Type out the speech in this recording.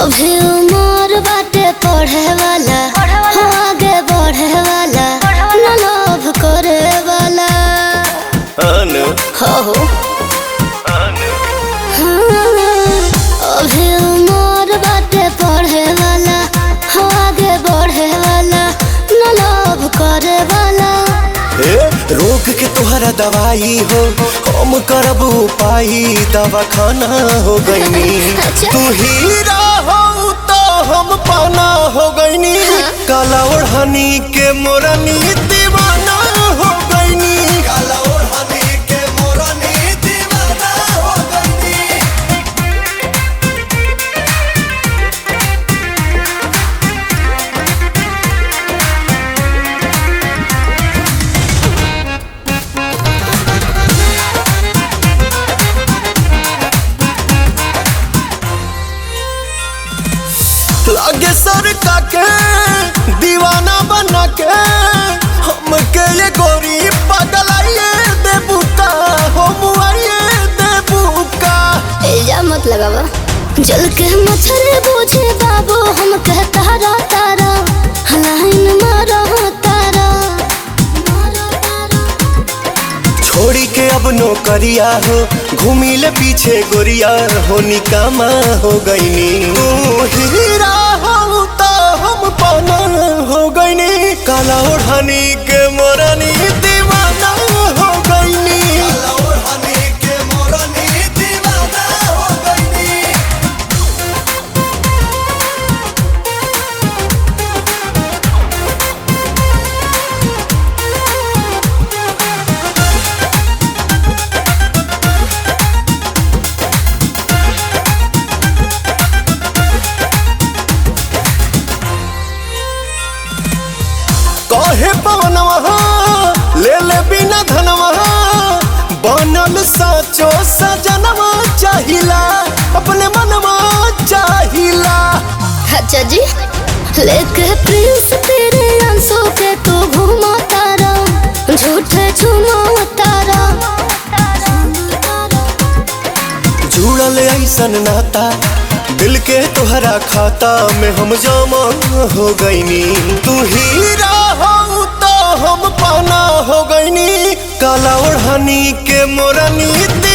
अभी उमर बाटे पढ़े वाला हो आगे बढ़े वाला न लोभ करे वाला अनु हो हो अनु हाँ, अभी उमर बाटे पढ़े वाला हो आगे बढ़े वाला न लोभ करे वाला ए, रोग के तुहरा दवाई हो हम करब उपाय दवा खाना हो गईनी अच्छा। तू हीरा हो तो हम पाना हो गईनी काला ओढ़नी के मोरनी दीवाना हो गईनी काला ओढ़नी के मोरनी दीवाना हो गईनी लागे सर के दीवाना बना के हमके ये गोरी पगलाइए देबुका हो मुआइए देबुका एजा मत लगावा जल के मच्छर बूझे बाबू हम कह तारा तारा हलाइन मारा तारा छोड़ी के अब नौकरिया हो घूमी ले पीछे गोरिया हो निकामा हो गईनी तू हीरा हो तो हम पाना हो गईनी काला ओढ़नी के मोरनी दीवाना हो गईनी काला ओढ़नी के मोरनी दीवाना हो गईनी कहे पवनवा ले ले बिना धनवा बनल साचो सजनवा चाहिला अपने मनवा चाहिला अच्छा जी लेके प्रिंस तेरे अंशों के तू घुमा तारा झूठे झुमा तारा जुड़ल ऐसन नाता दिल के तुहरा खाता में हम जमा हो गईनी तू हीरा हो तो हम पाना हो गईनी काला ओढ़नी के मोरनी